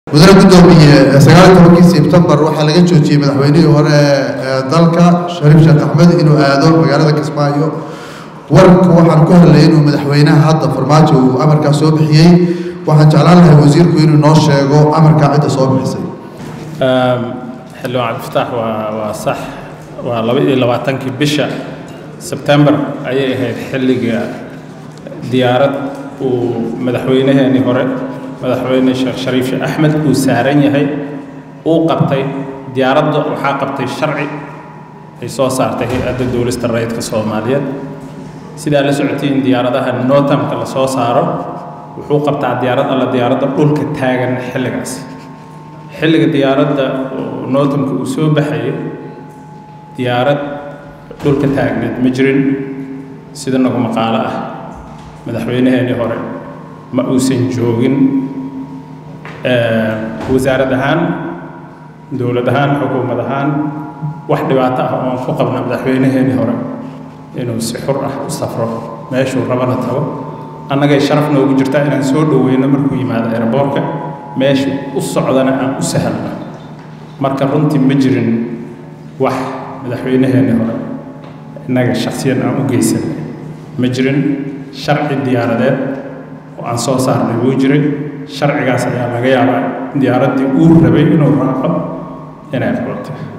mudane guddoomiye sagaal iyo tobankii sebtembar waxaa laga joojiyey madaxweynihii hore ee dalka shariif sheekh axmed inuu aado magaalada kismaayo warka waxaan ku hadlayay inuu madaxweynaha hadda farmaajo uu amarkaa soo bixiyey waxaan jeclaan lahay wasiirku inuu noo sheego amarkaa cidda soo bixisay xildhibaan cabdifataax waa waa sax waa laba iyo labaatankii bisha sebtembar ayay ahayd xilliga diyaarad uu madaxweynaheenii hore madaxweyne sheekh shariif sheekh axmed uu saaran yahay uu qabtay diyaaradda waxaa qabtay sharci ay soo saartay hay-adda duulista rayidka soomaaliyeed sidaa la socotiin diyaaradaha notamka la soo saaro wuxuu qabtaa diyaarad alla diyaaradda dhulka taagan xilligaas xilliga diyaaradda notamka uu soo baxayay diyaarad dhulka taagneed ma jirin sida nagu maqaalo ah madaxweynaheenii hore ma uusan joogin wasaarad ahaan dowlad ahaan xukuumad ahaan wax dhibaato ah oon ku qabna madaxweynaheenii hore inuu si xur ah u safro meeshuu rabana tago annagay sharaf noogu jirtaa inaan soo dhoweyno markuu yimaado aeroboorka meeshuu u socdana aan u sahalno marka runtii ma jirin wax madaxweynaheenii hore innaga shaksiyan aan u geysan ma jirin sharci diyaaradeed oo aan soo saarnay wuu jiray sharcigaas ayaa laga yaabaa diyaaraddii uu rabay inuu raaco inay qabato